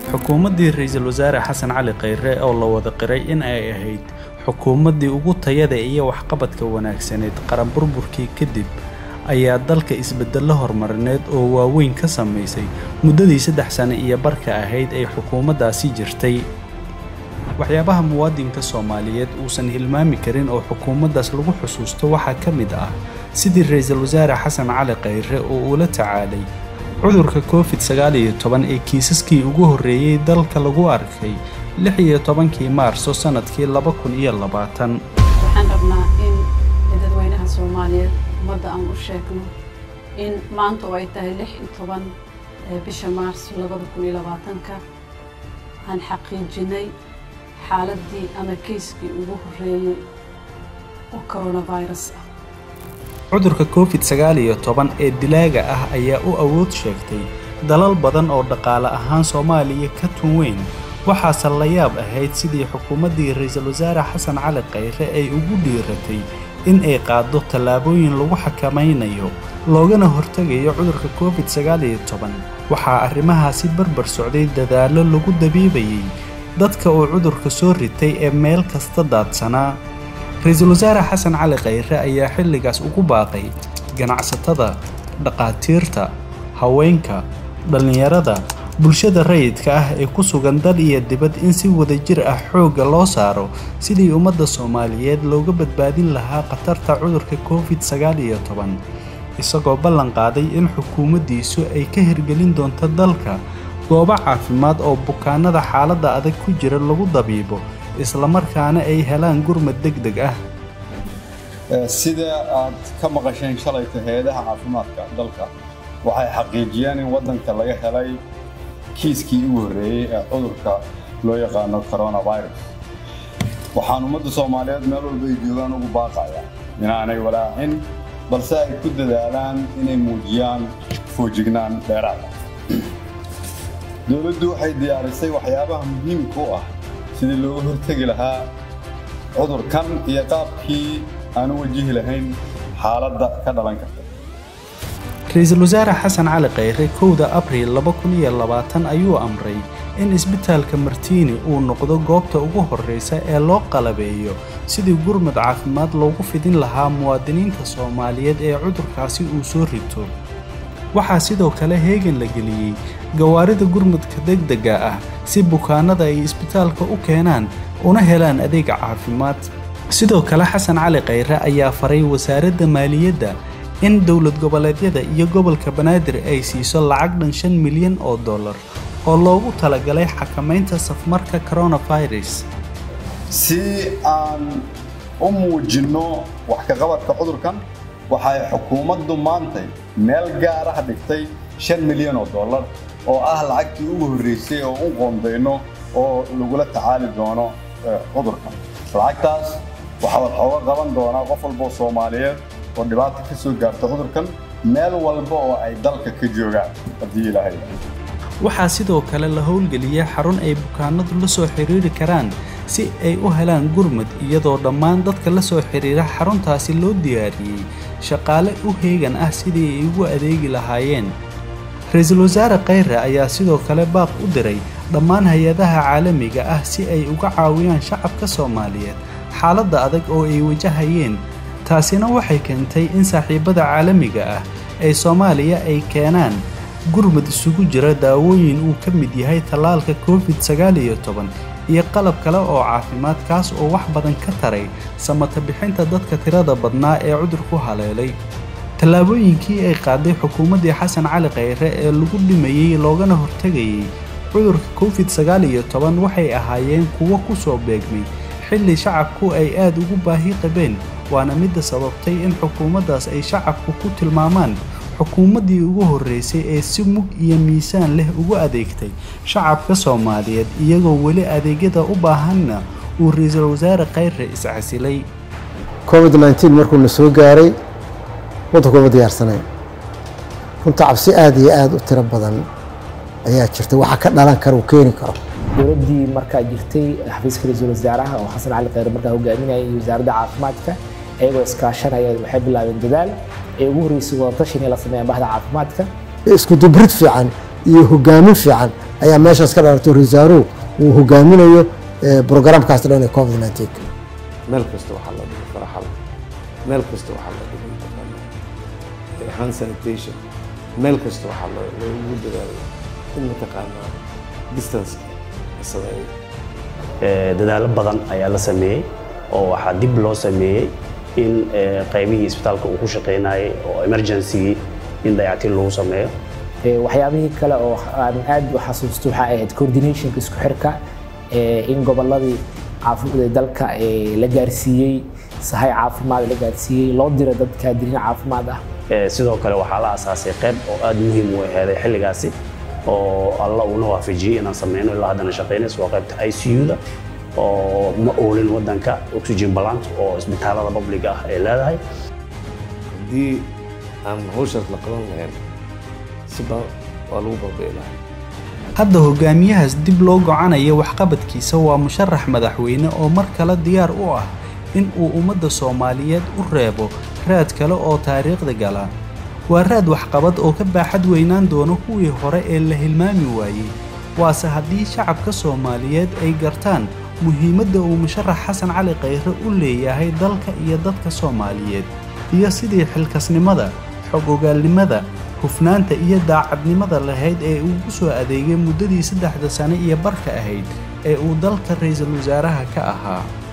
xukuumaddii ra-iisul wasaare xasan cali khayre oo la wada qiray in ay ahayd xukuumaddii ugu tayada iyo waxqabadka wanaagsaneed qaran burburkii kadib ayaa dalka isbeddello horumarineed oo waaweyn ka samaysay muddadii saddex sane iyo barka ahayd ay xukuumaddaasi jirtay waxyaabaha muwaadinka soomaaliyeed uusan hilmaami karin oo xukuumaddaas lagu xusuusto waxaa ka mid ah sidii ra-iisul wasaare xasan cali khayre oo uula tacaalay cudurka covid sagaal iyo toban ee kiisaskii ugu horreeyey dalka lagu arkay lix iyo tobankii maarso sannadkii laba kun iyo labaatan waxaan rabnaa in dadweynaha soomaaliyeed ummadda aan u sheegno in maanta oo ay tahay lix iyo toban bisha maarso labada kun iyo labaatanka aan xaqiijinay xaaladdii ama keyskii ugu horreeyey oo coronavirus ah cudurka covid sagaal iyo toban ee dilaaga ah ayaa u awood sheegtay dalal badan oo dhaqaale ahaan soomaaliya ka tun weyn waxaase la yaab ahayd sidii xukuumaddii ra-iisul wasaare xasan cali khayre ay ugu dhiiratay in ay qaaddo tallaabooyin lagu xakamaynayo loogana hortegayo cudurka covid sagaal iyo toban waxaa arrimahaasi barbar socday dadaallo lagu dabiibayay dadka uu cudurka soo ritay ee meel kasta daadsanaa ra-iisul wasaare xasan cali khayre ayaa xilligaas ugu baaqay ganacsatada dhaqaatiirta haweenka dhallinyarada bulshada rayidka ah ee ku sugan dal iyo dibad in si wadajir ah xoogga loo saaro sidii ummadda soomaaliyeed looga badbaadin lahaa khatarta cudurka covid sagaal iyo toban isagoo ballan qaaday in xukuumaddiisu ay ka hirgelin doonto dalka goobo caafimaad oo bukaanada xaaladda adag ku jira lagu dabiibo islamarkaana ay helaan gurmad deg deg ah sida aad ka maqasheen shalayta hay-adaha caafimaadka dalka waxay xaqiijiyeen in waddanka laga helay kiiskii ugu horreeyey ee cudurka loo yaqaano coronavirus waxaan ummadda soomaaliyeed meel walba ay joogaan ugu baaqaya inaanay walaacin balse ay ku dadaalaan inay muujiyaan foojignaan dheeraada dowladdu waxay diyaarisay waxyaabaha muhiimka u ah sidii looga hortegi lahaa cudurkan iyo qaabkii aan u wajihi lahayn xaaladda ka dhalan karta ra-iisul wasaare xasan cali khayre kowda abriil laba kun iyo labaatan ayuu amray in isbitaalka martiini uu noqdo goobta ugu horreysa ee loo qalabeeyo sidii gurmad caafimaad loogu fidin lahaa muwaadiniinta soomaaliyeed ee cudurkaasi uu soo rito waxaa sidoo kale heegan la geliyey gawaarida gurmudka degdega ah si bukaanada ay isbitaalka u keenaan una helaan adeeg caafimaad sidoo kale xasan cali khayre ayaa faray wasaaradda maaliyadda in dowlad goboleedyada iyo gobolka banaadir ay siiso lacag dhan shan milyan oo dollar oo loogu talagalay xakamaynta safmarka coronavirus si aan u muujinno wax ka qabadka cudurkan waxay xukuumaddu maantay meel gaar ah dhigtay shan milyan oo dollar oo ah lacagtii ugu horreysay oo u qoondayno oo lagula tacaali doono cudurkan lacagtaas waxaa waxooga qaban doonaa qof walboo soomaaliyeed oo dhibaata ka soo gaarta cudurkan meel walba oo ay dalka ka joogaan haddii ilaahay waxaa sidoo kale la howlgeliyay xarun ay bukaanadu la soo xiriiri karaan si ay u helaan gurmud iyadoo dhammaan dadka la soo xiriira xaruntaasi loo diyaariyey shaqaale u heegan ah sidii ay ugu adeegi lahaayeen ra-iisul wasaare khayre ayaa sidoo kale baaq u diray dhammaan hay-adaha caalamiga ah si ay uga caawiyaan shacabka soomaaliyeed xaaladda adag oo ay wajahayeen taasina waxay keentay in saaxiibada caalamiga ah ee soomaaliya ay keenaan gurmud isugu jira daawooyin uu ka mid yahay tallaalka covid sagaal iyo toban iyo qalab kale oo caafimaad kaas oo wax badan ka taray samata bixinta dadka tirada badnaa ee cudurku haleelay tallaabooyinkii ay qaaday xukuumaddii xasan cali khayre ee lagu dhimayey loogana hortegayey cudurka covid sagaal iyo toban waxay ahaayeen kuwo ku soo beegmay xilli shacabku ay aad ugu baahi qabeen waana midda sababtay in xukuumaddaas ay shacabku ku tilmaamaan xukuumaddii ugu horreysay ee si mug iyo miisaan leh ugu adeegtay shacabka soomaaliyeed iyagoo weli adeegyada u baahanna uu ra-iisul wasaare khayre iscasilay covid nneteen markuu na soo gaaray waddanku uma diyaarsanayn runta cabsi aada iyo aada u tiro badan ayaa jirta waxa ka dhalan kara uu keeni karo dowladdii markaa jirtay xafiiska ra-iisul wasaaraha oo xasan cali khayre markaa hogaaminayay iyo wasaaradda caafimaadka iyagoo iskaashanaya waxay bilaabeen dadaal ee ugu horreysay wadatashan in la sameeyaan bahda caafimaadka isku dubrid fiican iyo hogaamin fiican ayaa meeshaas ka dhalatay rasaaruhu uu hogaaminayo brograamkaas dhan ee covid 19 meel kasta waxaa la dhigay faraxal meel kasta waxaa la dhigay mataqaanaa hand sanitation meel kasta waxaa loogu dadaalay in mataqaanaa distance la sameeyo dadaalo badan ayaa la sameeyey oo waxaa dib loo sameeyey in qaybihii isbitaalka uu ku shaqaynayay oo emergencygii in dayactiin lagu sameeyo waxyaabihii kale oo aan aad u xasuusto waxaa ahayd coordinationka isku xirka in gobolladii caafimaad dalka la gaarsiiyey sahay caafimaad la gaarsiiyey loo diro dad kaadiriin caafimaad ah sidoo kale waxaa la asaasay qayb oo aad muhiim u aheeday xilligaasi oo alla uuna waafajiyey inaan sameyno ilaa haddana shaqaynayso waa qaybta i c u-da oo ma oolin waddanka oxygen balant oo isbitaalada publiga ah ay leedahay haddii aan hawshaas la qaban lahayn si ba waa lagu baabi'i lahaa hadda hogaamiyahaas dib loo gocanaya waxqabadkiisa waa musharax madaxweyne oo mar kale diyaar u ah in uu ummadda soomaaliyeed u reebo raad kale oo taariikhda gala waa raad waxqabad oo ka baaxad weynaan doono kuwii hore ee la hilmaami waayey waase haddii shacabka soomaaliyeed ay gartaan muhiimadda uu musharax xasan cali khayre u leeyahay dalka iyo dadka soomaaliyeed iyo sidii xilkasnimada xog ogaalnimada hufnaanta iyo daacadnimada lahayd ee uu u soo adeegay muddadii saddexda sane iyo barka ahayd ee uu dalka ra'iisul wasaaraha ka ahaa